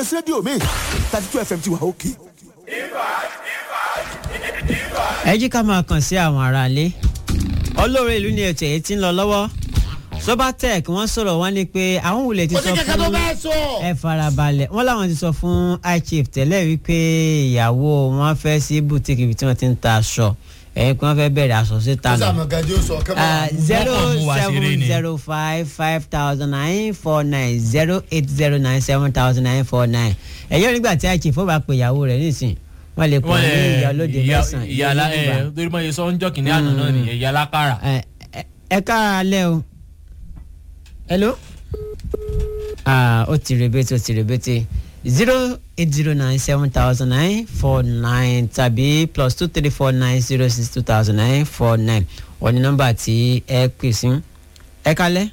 rédíò mi thirty two fm ti wà òkè. ẹ jí ká máa kàn sí àwọn aráalé olóore ìlú ni ètò èyí tí ń lọ lọ́wọ́ sobatec wọ́n sọ̀rọ̀ wọ́n ní pé àwọn wulẹ̀ ti kò sọ sí kẹ̀kẹ́ tó fún bẹ́ẹ̀ sọ. ẹ farabalẹ̀ wọ́n láwọn ti sọ fún ichief tẹ́lẹ̀ wípé ìyàwó wọn fẹ́ sí boutique ibi tí wọ́n ti ń ta aṣọ ẹ̀yìn pé wọ́n fẹ́ bẹ̀rẹ̀ aṣọ síta ó nù sàmọ̀ gàdí ó sọ kẹ́mọ́ zero Wọ́n kàn mú wa ṣeré seven ni. zero five five thousand nine four nine zero eight zero nine seven thousand nine four nine ẹ̀yọ́ nígbà tí ichief ó bá pe ìyàwó rẹ̀ nísìn wọ́n lè pọ̀ ní ìyá olóde mẹ́sàn-án ìyá alá ẹ Yorùbá. torí mọ̀ yẹ sọ ń jọ́ kìnìún àná náà nìyẹn ìyá alákàrà. ẹ ẹ- ẹ káàlẹ́ o hello ah ó ti rebete ó ti rebete zero eight zero nine seven thousand nine four nine tàbí plus two three four nine zero six two thousand nine four nine wọ́n ní nọ́mbà tí ẹ pè sí ẹ kálẹ́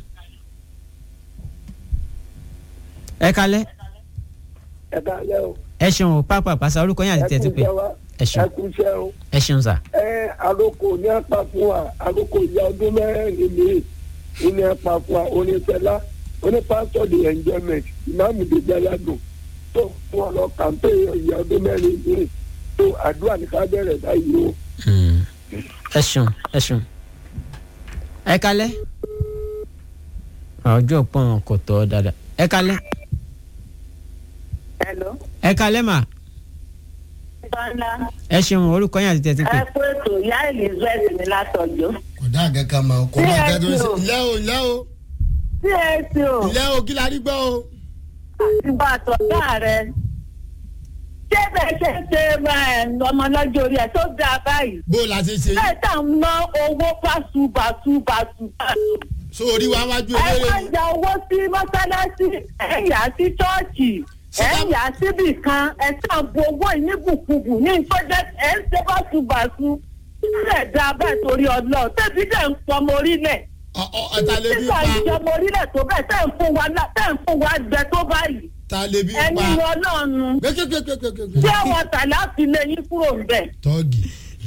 ẹ kálẹ́ ẹ káalẹ́ o. ẹ ṣeun o pápá pàṣẹ orúkọ yín àti ẹ tẹ̀tí kú pé iṣẹ́ wa ẹ ṣeun ẹ kú iṣẹ́ o. ẹ ṣeun sà ẹ àròkò ní apá fún wa àròkò ìyá ọdún mẹ́rin mi ò ní apá fún wa onífẹ́lá onípásítọ̀ the enjoyment ìmáàmù dèjì aládùn tó fún ọ lọ kàmpé ìyá ọdún mẹ́rin mi tó àdúrà ní ká bẹ̀rẹ̀ báyìí o. Hmm. ẹ ṣeun ẹ ṣeun ẹ kálẹ́ ọjọ́ pọ́n kò tọ́ dáadáa ẹ kálẹ́ Hello. ẹ kálẹ́ mà Bọ́lá. ẹ ṣeun orúkọ yín àti tẹ̀tí pé Ẹ kú ètò ìyá Elizabeth ní látọ̀jọ́. kò dá nǹkan kan mọ̀ kò mọ̀ nǹkan tó ń ṣe. ilé o ilé o CSO ilé o kí la rí gbọ́ o. àti bá àtọ̀gá rẹ̀. Ṣé bẹ́ẹ̀ ṣe ń ṣe ẹ̀, ọmọ lọ́jọ́ orí ẹ̀ tó dáa báyìí? bó o la ṣe ṣe Bẹ́ẹ̀ tá à ń ná owó báṣu báṣu báṣu báṣu. so orí wa wájú Ẹ eléré máa ni. ń ja owó sí mọ́sálásí, ẹ̀ ń yà á sí chọ́ọ̀chì, ẹ̀ ń yà á síbì kan, ẹ̀ tá à ń bu owó yìí ní bùkúbù ní ìtọ́jẹ́ ẹ̀ ń ṣe báṣu báṣu. Ṣé dáa bẹ́ẹ̀ torí ọlọ́ọ̀ tẹ́bí dẹ̀ ń pọmọ orílẹ̀? ọ ọ ọ, ta lè bí nígbà pa ìjọba orílẹ̀ tó bẹ́ẹ̀ tẹ́ ń fún wa lá- tẹ́ ń fún wa jẹ tó báyìí ta lè bí ẹni pa. wọn náà nu gbẹgbẹgbẹgbẹgbẹ. tí àwọn tàlá fi lé yín kúrò ń bẹ̀. tọ́ọ̀gì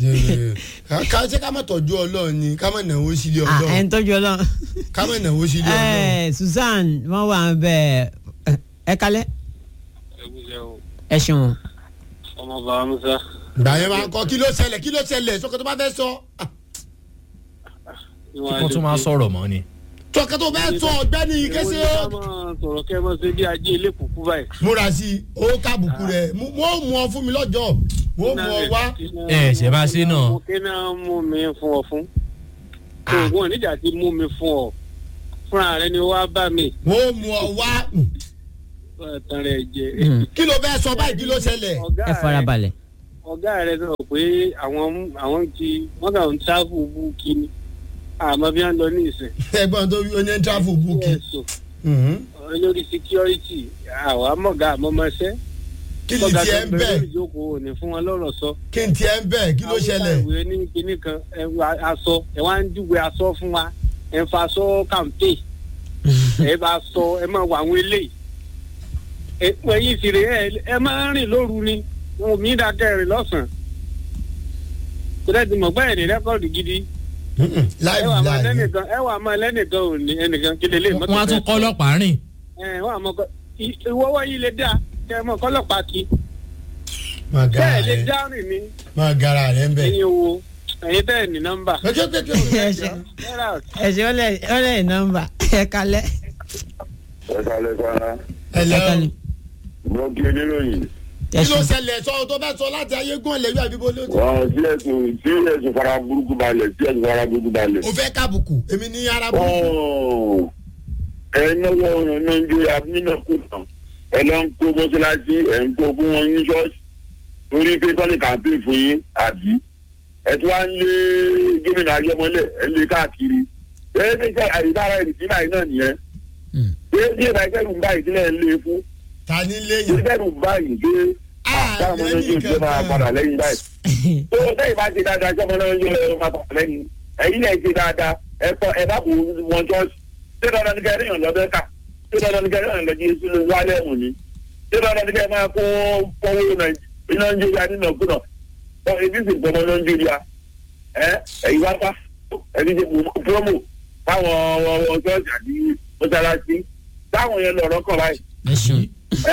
ká ṣe ká má tọ́jú ọlọ́run ni ká má náwó sílé Ah, ẹ ń ọlọ́run tọ́jú ọlọ́run ká má náwó sílé ọlọ́run. ẹ Susan wọ́n wà ń bẹ̀ ẹ kálẹ́ ẹgúnjẹ o ẹ ṣeun ọmọ bàbá musa gbà yẹn máa ń kọ kí ló ṣẹlẹ̀ kí ló ṣẹlẹ̀ sọkọ tó bá fẹ́ sọ. Ah, kí wọ́n tún máa sọ̀rọ̀ mọ́ ni. sọkọ tó fẹ́ sọ ọ̀gbẹ́ni kése ó. sọ̀rọ̀ kẹ́ ẹ mọ̀ ṣe bí ajé ilé kùkú báyìí. múra sí i ó kábùkù rẹ̀ wọ́n mú ọ fún mi lọ́jọ́ wọ́n mú ọ wá. ẹ ṣe bá ṣe náà. kí náà mú mi fún ọ fún. oògùn oníjà ti mú mi fún ọ fúnra rẹ ni wàá bá mi. wọ́n mú ọ wá. tán rẹ jẹ. Hmm. kí ló fẹ́ sọ báyìí kí ló ṣẹlẹ̀. ọ̀gá ẹ rẹ farabalẹ̀ ọ̀gá rẹ sọ pé àwọn àwọn ti wọ́n kà ń tábù bú kíní àmọ́ bí wọ́n lọ ní ìsìn. ẹ̀gbọ́n tó oní tráfù búkì. ẹ̀sùn olórí security àwa mọ̀gá àmọ́mọṣẹ́. kí ni tiẹ̀ ń bẹ̀ lórí ìjókòó ò ní fún wọn lọ́rọ̀ sọ. kí ni tiẹ̀ ń bẹ̀ kí ló ṣẹlẹ̀. àwọn ìwé ní kinní kan ẹ wá aṣọ ẹ wá ń júwe aṣọ fún wa ẹ ń fa aṣọ kàǹpé ẹ bá sọ ẹ máa wà àwọn eléyìí ẹ pẹ yìí sì rè ẹ ẹ máa ń rìn lóru ni wọn ò mí dákẹ́ rìn lọ́sàn-án kò dẹ́ ti mọ̀ pé ẹ̀ ní rẹ́kọ̀dì gidi ẹ láìpẹ́ wà máa láìpẹ́. lẹ́nìkan ẹ wà máa lẹ́nìkan ò ní ẹnìkan kí lélẹ́yìn mọ́tò wọ́n á tún fẹ́ kọ́ ọlọ́pàá rìn. ẹ wọ́n àmọ́ kọ́ ìwọ́wọ́ yìí lè dá kẹ́ ẹ mọ̀ kọ́lọ́pàá kí máa gara bẹ́ẹ̀ lè rẹ̀ dá rìn ní máa gara rẹ̀ ń bẹ̀. ẹ̀yin wo ẹ̀yin tẹ́ ẹ̀ ní nọ́mbà. ẹ ṣeun ẹ ṣeun ó lẹ ó lẹ nọ́mbà ẹ kálẹ́ ẹ̀ka lẹ́sàrá ẹ ẹ̀lẹ́ kálẹ́ mo kí oníròyìn ẹ kí ló ṣeun ṣẹlẹ̀ sọ tó fẹ́ sọ láti ayé gún ẹ̀lẹ́yìn àbíbó ló ti. wọn sí ẹ̀sùn sí ẹ̀sùn fara burúkú balẹ̀ sí ẹ̀sùn fara burúkú balẹ̀. o fẹ́ kábùkù èmi ní arabu. Ọ̀ọ̀, ẹ náwó nàìjíríà nínú kùnà ẹ lọ ń kó mọ́ṣáláṣí ẹ̀ ń kó fún wọn ní ṣọ́ọ̀ṣì torí pé sọ́ni kàmpé fún yín àbí ẹ tí wàá ń lé gómìnà ayémọ́lẹ̀ ẹ lé káàkiri ẹ ní sẹ́ àyíkára ìdílé àyín náà nìyẹn Hmm. ṣé bí ẹ bá ìkẹrù ń bá ìdílé ẹ lé fún ta ní ṣé léyìn. ìkẹrù ń bá ìdílé táwọn ọmọ àlẹ́ nàìjíríà máa padà nìkan lẹ́yìn báyìí tó sẹ́yìn bá ṣe dáadáa sọ́mọ náà yóò lọ́wọ́ máa padà lẹ́yìn ẹ̀yin náà ṣe dáadáa ẹ kọ́ ẹ bá kó wọn jọ́ọ̀sì ṣé dandan ní kẹrin ọ̀lọ́ bẹ́ẹ̀ kà ṣé dandan ní kẹrin ọ̀lọ́ jí sínú wálé ẹ̀mù ni ṣé dandan ní kẹrin máa kó kọ́wé nàìjíríà nínú ọ̀gbọ́nà ọ ebi sì gbọmọ nàìjíríà ẹ ẹ̀yin wá pa ẹni ṣe promo fáwọn ọ̀ọ́ jọ́ọ̀sì àti mọ́ṣáláṣí táwọn yẹn lọ̀rọ̀ kọ̀ báyìí ẹ ṣeun ẹ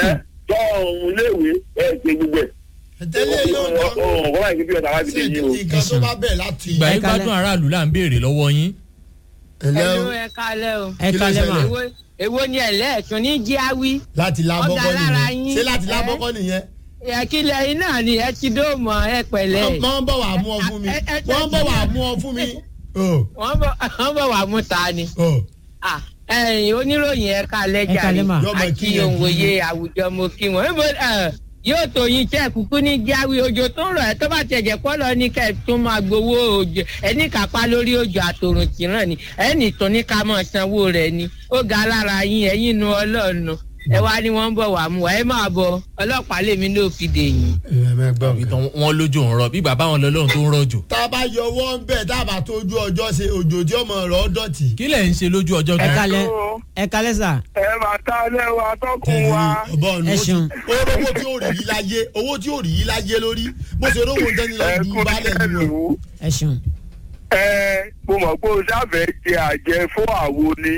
tọ́ ọ̀hún léèwé ẹ̀ ṣe gbogbo ẹ̀. tẹ́lẹ̀ ló ń tọ́ ọ̀hún kọ́ báyìí kí bí ọ̀tá wá fi sí dé yín o. nǹkan tó bá bẹ̀ láti. ìgbà yín Ẹ kalẹ̀. gbádùn aráàlú là ń béèrè lọ́wọ́ yín. ẹ̀lẹ́ o ẹ̀lú ẹ kalẹ̀ o. ẹ Kí ló kalẹ́ mà ṣẹlẹ̀? èwo èwo ni ẹlẹ́ẹ̀tún ní jíáwí. láti lábọ́kọ́ Ọ̀gá lára nìyẹn yín. ṣé láti Ẹ. lábọ́kọ́ nìyẹn. ẹ̀kílẹ̀ yín náà ni ẹ ti dóòmọ̀ ẹ pẹ̀lẹ́. wọ́n ń bọ̀ wá mú ọ fún mi Ẹ- ẹ- ẹ- wọ́n ń bọ̀ wá mú ọ fún mi. Oh, wọ́n bọ̀ wọ́n bọ̀ wá mú ta ni. oh. Ah, ẹ̀yin oníròyìn ẹ kalẹ̀ Ẹ kalẹ̀ mà. Yọmọ àti kí yẹn òǹwòye àwùjọ mo kí wọn. Níbo, ẹ, yóò tó yin iṣẹ́ kúkú ní jáwé òjò tó ń rọ̀ ẹ́ tó bá tẹ̀jẹ̀ pọ́ lọ ní kẹ́ ẹ̀ tún máa gbowó òjò ẹni kápá lórí òjò àtòrùn tìràn ni ẹni tó ní ká máa sanwó rẹ̀ ni ó ga lára yín ẹ̀yin nu ọlọ́ọ̀nù ẹ wá ní wọ́n ń bọ̀ wá mú wa ẹ máa bọ̀ ọlọ́pàá lèmi ló fi dè yín. ẹ mẹ́ gbọ́ nǹkan. ìtàn wọn lójú ń rọ bí bàbá wọn lọ́lọ́run tó ń rọ̀jò. tá a bá yọ ọwọ́ ń bẹ̀ tá a bá tójú ọjọ́ ṣe òjò tí ọmọ rẹ̀ ọ́ dọ̀tí. kí lẹ̀ ń ṣe lójú ọjọ́ ẹ gan. kalẹ́ ẹ kalẹ́ sà ẹ máa ta lẹ́wọ̀ atọ́kùn wa. ọba ọ̀nà Ẹ ṣeun. owó tí ó rí yí láyé owó tí ó rí yí láyé lórí bó ṣe rówó ń tẹ́ni lọ ẹ ju kú balẹ̀ iṣẹ́ nínú. lù ú. ẹ ṣeun ẹ mo mọ̀ pé o ṣàfẹ́ jẹ àjẹ fún àwo ni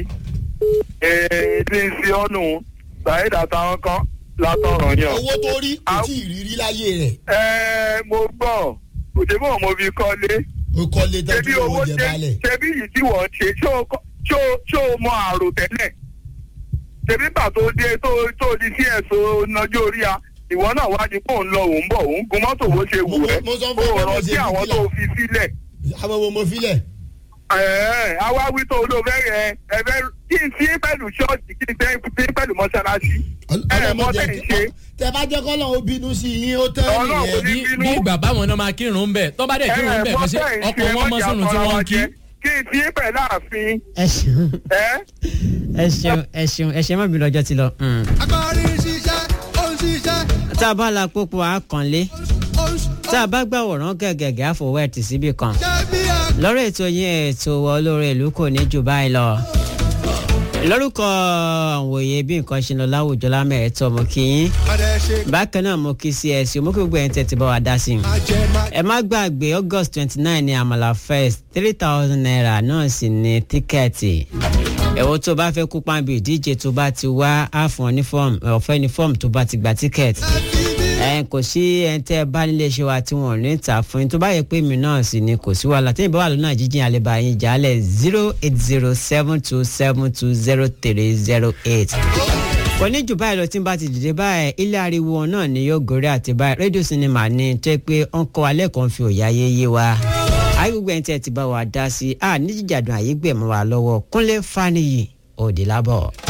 ẹ ti ń ṣe ọ́nù ṣàyẹ̀dá àtàwọn kan látọ̀rọ̀ yàn. owó tó rí kò tí ì rí rí láyé rẹ̀ ẹ mo gbọ́ òṣèbọ̀ mo fi kọ́lé ó kọ́lé tẹ́tí ṣebí owó owó jẹ ṣe balẹ̀. ṣebí yìí tí wọ́n ṣe ṣó o kọ́- ṣó o- ṣó o mọ àrò tẹ́lẹ̀ ṣebí gbà tó dé tó tó di sí ẹ̀sọ́ nájú orí a ìwọ náà wá di pé òun lọ òun bọ̀ òun gun mọ́tò bó ṣe wù Mo- ẹ́ mo sọ fún ẹ pé o mo rántí ṣe àwọn bíríkìlà. tó fi sílẹ̀ àwọn wo mo filẹ̀. ẹ̀ẹ́ awáwí tó ló fẹ́ yẹ ẹ̀fẹ́ kí n sí pẹ̀lú ṣọ́ọ̀ṣì kí n sí pẹ̀lú mọ́ṣáláṣí ẹ̀ mọ́ tẹ̀ ń ṣe tẹ bá jẹ́ kọ́ lọ́wọ́ bínú sí yín ó tẹ́ Ọlọ́run nìyẹn. kò ní bí bínú. bí bàbá wọn náà máa kírun ń bẹ̀ tọ́ bá dẹ̀ kírun ń bẹ̀ mọ́ kọ́ sí tẹ̀ ń ọkọ̀ ṣe wọn mọ́ mọ́jà sínú tí tọ́ra wọ́n wa ń kí. jẹ. kí n sí pẹ̀lú ààfin ẹ ṣeun ẹ́ ẹ ṣeun ẹ ṣeun ẹ ṣe má bínú ọjọ́ ti lọ. Mm. agbárí ṣiṣẹ́ ó ń ṣiṣẹ́ tá a bá la pópó àkànlé ó ń tá a bá gbàwòrán gẹ̀gẹ̀gẹ̀ àfọwọ́ ẹ̀ tì síbì kan ṣe bí a. lọ́rọ̀ ètò yín ètò olóore ìlú kò ní jù báyìí lọ. lórúkọ àwọn òye bí nǹkan ṣe ń lọ láwùjọ lámẹ̀ẹ́tọ́ mo kí yín ọ̀dẹ̀ ṣe bákan náà mo kí sí ẹ sí mo kí gbogbo ẹ̀yin tẹ̀tí bá wa dá sí i. àjẹmá. ẹ má gbàgbé august twenty nine ní àmàlà fest three thousand naira náà sì ní tíkẹ́ẹ̀tì ẹ̀wọ́ tó bá fẹ́ kópa bí ìdíje tó bá ti wá á fún ọ ní fọ́ọ̀mù ọ̀fẹ́ ní fọ́ọ̀mù tó bá ti gba tíkẹ́ẹ̀tì ẹ kò sí ẹni tẹ́ ẹ bá nílé iṣẹ́ wa tí wọ́n ò ní ta fún yín tó bá yẹ pé mi náà sì ni kò sí wàhálà tí ìbáwá lónà jíjìn àlebà yín jálẹ̀ zero eight zero seven two seven two zero three zero eight kò ní jù báyìí lọ tí n bá ti dìde báyìí ilé ariwo náà ni yóò gòrí àti báyìí rédíò sinimá ni tó yẹ pé ó ń kọ́ alẹ́ kan fi òyà yéyé wa ayé gbogbo ẹni tí ẹ ti bá wa dá sí i à ní jíjàdùn àyè gbẹ̀mọ́ wa lọ́wọ́ kúnlé faniyi òdìlábọ̀.